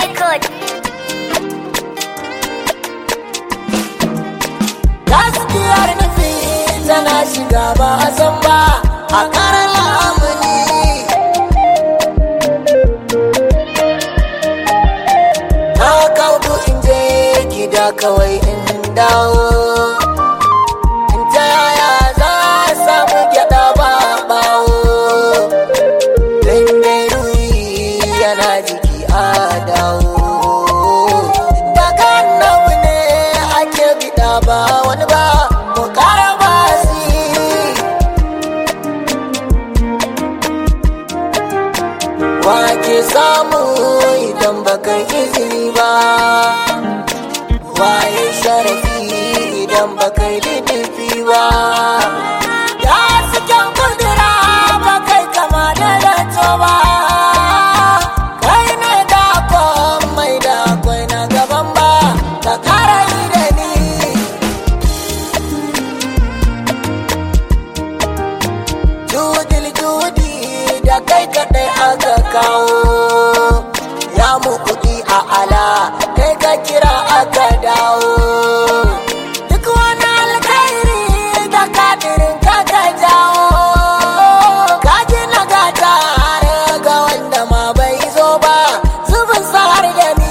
record. gaskiyar nufi tana shiga ba a san ba a karar lamuni na kaudu in je gida kawai in dawo in ta yaya za a samu gyada ba bawo don dai ruhi yana jiki a dawo daga annabi ne ake bida ba wani ba mu kara ba wake samu idan baka izini ba waye sharafi idan baka yi littafi ba ya cikin kudura ba kai kama da zato ba kai ne da mai da akwai na gaban ba ka kara yi da ni judil judi da kai kadai aka kawo ya mu kuɗi a ala kai ka kira aka dawo duk wani alkhairi da kadirin ka ka jawo ka gina gata har ga wanda ma bai zo ba zubin sa har da ni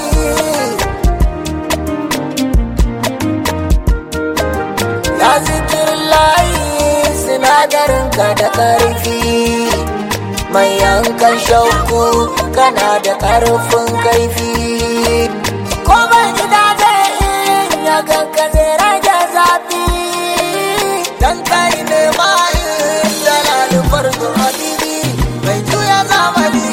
ya zikirin layi sinadarin ka da ƙarfi mai yankan shauku kana da ƙarfin kaifi ko ban gida zai in ya ganka zai rage zafi dan kai ne ma in dalalin farko habibi mai juya zamani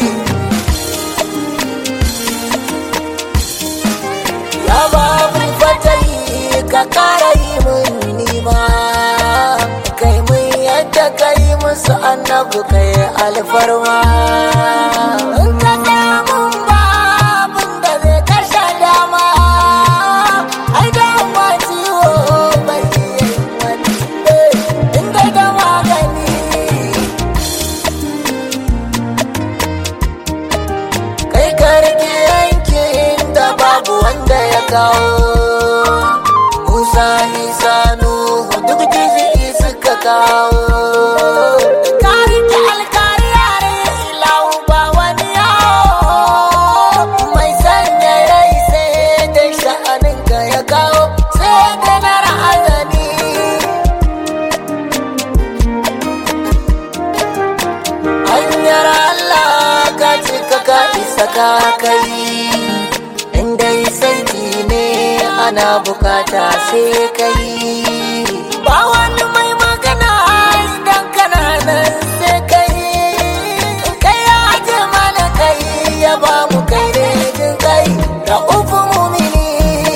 ya babu fatayi ka kara yi mun nima kai mun yadda ka yi musu annabu kai alfarma in ka tsaya mun ba abin da zai kashe dama ai da ma ciwo bai yi wani in dai da magani kai ka rike yankin da babu wanda ya kawo musa isa nuhu duk jizi'i suka kawo ka rike alkari yare ilahu ba wani yawo mai sanya rai sai da sha'anin ka ya kawo sai da na ra'azani hanyar Allah ka cika ka isa ka kai inda saiti ne ana bukata sai kai ba wani mai magana idan kana nan sai kai kai ya ce mana kai ya ba mu kai ne jin kai da ufu mumini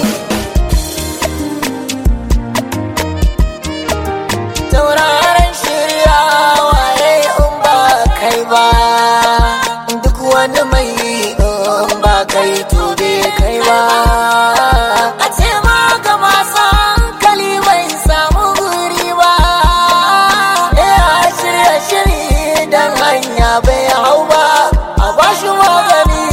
tauraron shirya waye in ba kai ba duk wani mai in ba kai to bai kai ba a ce ma ga masu hankali bai samu guri ba eh a shirya shiri dan hanya bai hau ba a bashi magani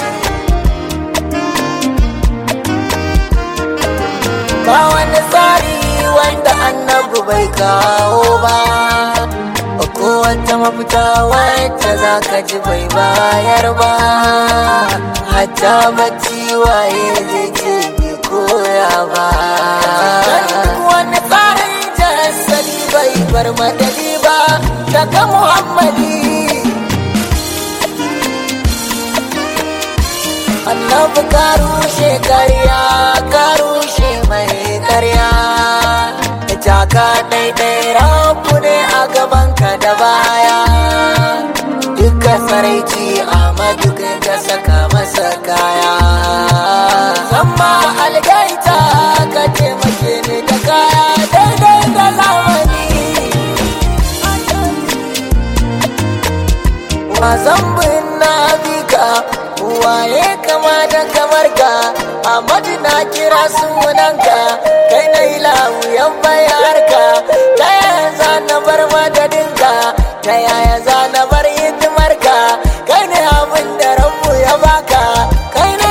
ba wani tsari wanda annabu bai kawo ba ko wata mafita wacce za ka ji bai bayar ba hatta bacci waye zai ce bai koya ba duk wani tsarin jasali bai bar madadi ba daga muhammadi annabi ka rushe karya ka rushe mai karya ita ka daidai rabu ne a gabanka da baya duka saraici amadu kai ka saka masa kaya zama algaita ka taimake ni da kaya daidai da zamani Mazambin na bika waye kama da kamar ka Ahmadu na kira sunanka kai na yi lawuyan bayar ka ta yaya za na bar madadinka ta yaya za na bar hidimar ka kai ne abin da rabu ya baka kai ne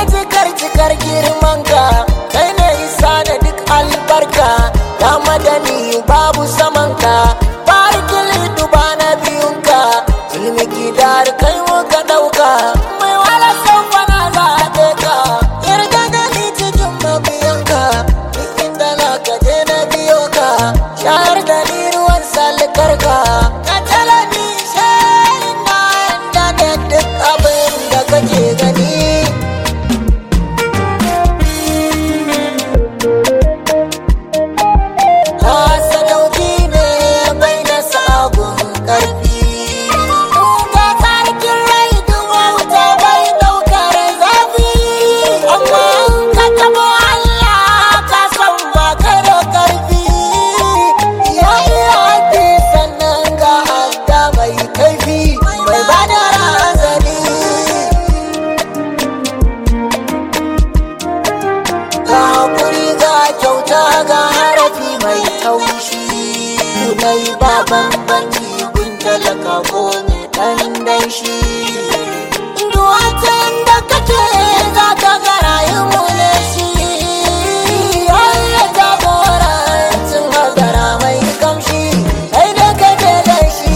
bambanci gun talaka ko mai ɗan danshi duwatan da kake za ka ga rayu ne shi Allah jagorancin hazara mai kamshi kai da kake da shi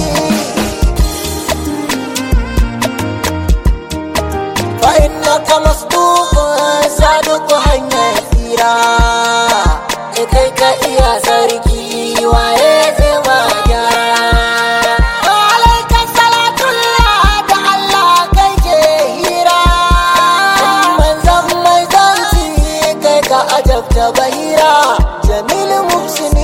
فإنك مصدوق صادق hanyar tsira kai ka iya sarki waye zai ma gyara alaika salatullah da Allah kai ke hira manzan mai zanci kai ka ajabta bahira jamil muhsini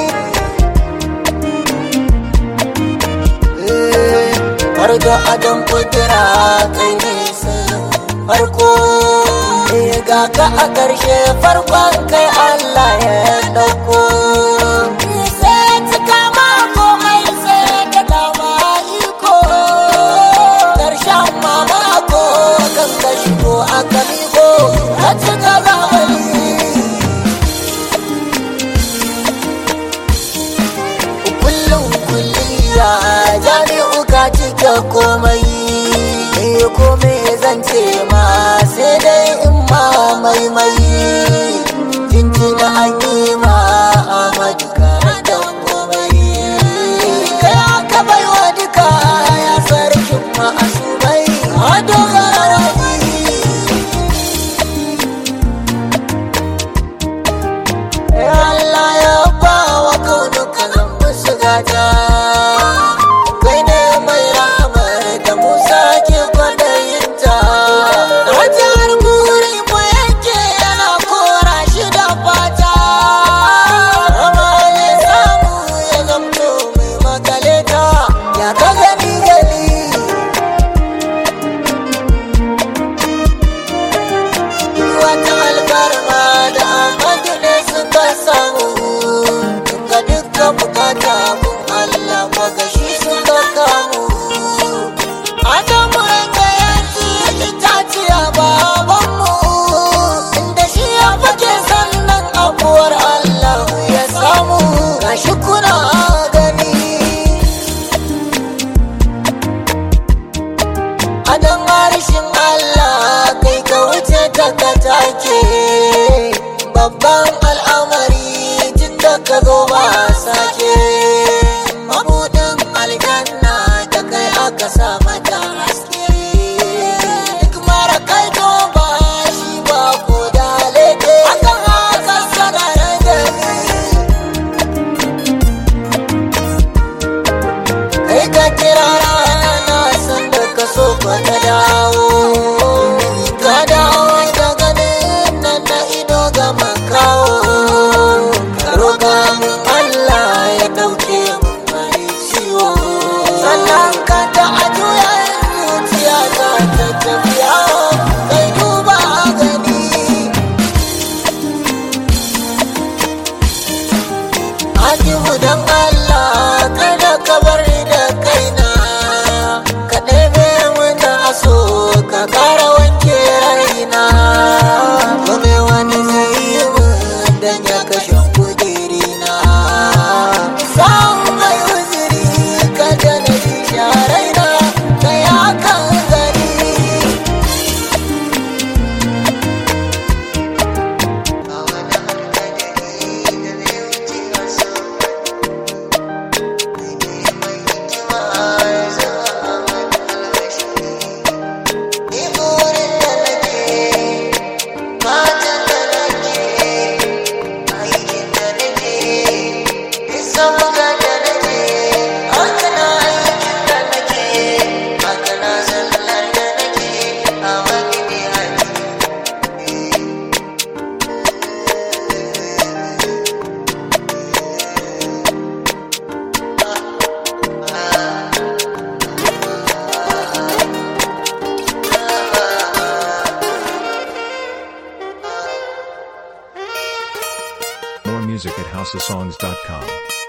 har da adam kudura kai ne farko ga ka a ƙarshe farkon kai Allah ya ɗauko sai cika ma komai sai da dama iko ƙarshen mamako kan ka shigo a kamiko a cika zamani kullum kulliya jami'u ka cike komai eh komai zan ce ma sai dai in ma maimai jinjina an yi ma amadu ka da komai kai aka bai wa duka ya sarkin ma asubai a dogara wani Allah ya ba wa kaunuka zan musu gata kai ne mai ramar da Musa ke kwadayinta Rajar buri mu yake yana kora shi da fata Rama ne samu ya zamto mai makaleta ya ka gani gani wata alfarma da amadu ne suka samu ga dukkan bukata kun Allah magashi suka kamu Adamu ga yanki itaciya babanmu inda shi ya fake sannan abuwar Allah ya samu gashi kuna gani Adon harshen Allah kai ka wuce ta ka take babban al'amari tun da ka zo ba sake mabudin aljanna da kai aka sa mata haske duk mara kai to ba shi ba ko da leke akan haka sanar da ni kai ka kira rana sanda ka so ka ta dawo ka dawo da ganin nan na ido ga makawo ka roƙa min Allah ya ɗauke mun mai ciwo sannan ka ta a juya zuciya ta ta tafiya kai duba gani Ajihu don Allah kada ka bar ni da kaina ka ɗebe mana aso ka ƙara wanke raina kome wani zai yi min dan ya kashe kudirina samun mai uziri kada na ji sharaina ka ya kan gani More music at houseofsongs.com.